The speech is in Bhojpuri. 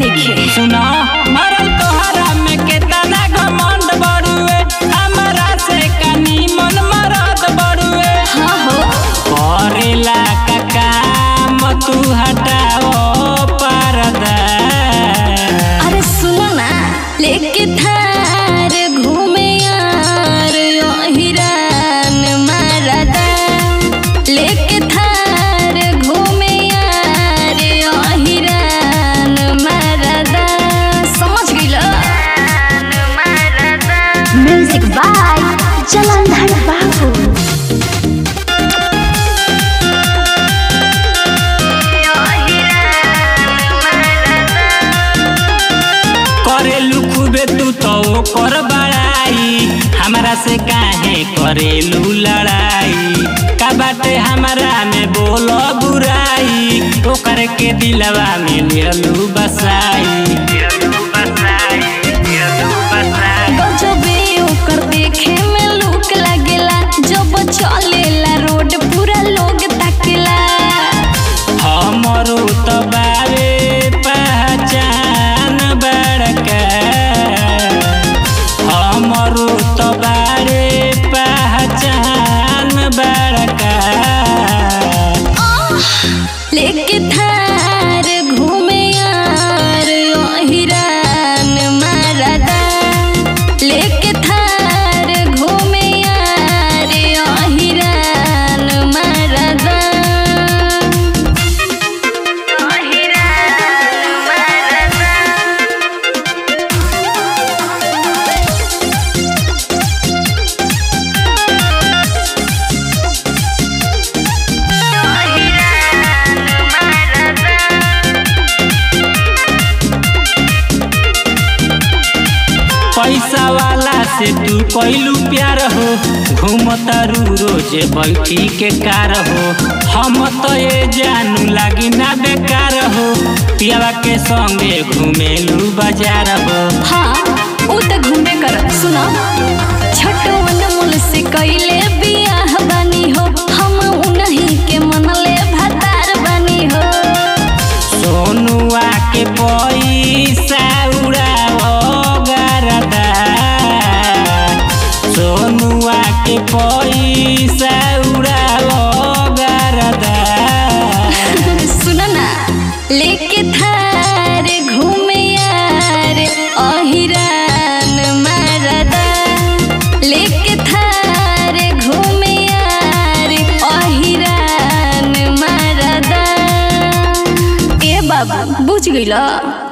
नइखे सुना मरल तोहरा में केतना घमंड बड़ुए हमरा से कनी मन मरद बड़ुए हाँ हो करेला का काम तू हटाओ परदा अरे सुनो ना लेके थार घूमे यार यो हिरान मारदा लेके थार घूमे यार यो हिरान मारदा समझ गइलो म्यूजिक बाय जलंधर बाबू करेलू खूबे तू तो कर बड़ाई हमरा से काहे करेलू लड़ाई का बाटे हमरा में बोलो बुराई ओकर के दिलवा में लेलू बसाई गजबे ओकर देखे में लूक लागेला जब चलेला रोड पूरा लोग ताकेला हमरो तो बारे पहचान बड़का हमरो तो बारे पहचान बड़का लेके थार घूमे यार यो हिरान मारदा लेके थार घूमे यार यो हिरान मारदा यो हिरान मारदा पैसा वाला से तू कैलू प्यार हो घूमतारू रोज बैठी के कार हो हम तो ये जानू लागी ना बेकार हो पियावा के संगे घूमेलू बाजार हो हाँ ऊ त घूमे कर सुनो छोटो अनमोल से कैले बियाह बानी हो हम उन्हीं के मनले भतार बानी हो सोनुआ के पैसा उड़ाओ गरदा सोनुआ के पैसा उड़ाओ गरदा सुनो ना लेके थार घूमे यार अहिरान मारदा लेके थार घूमे यार अहिरान मारदा ए बाबा बुझ गइला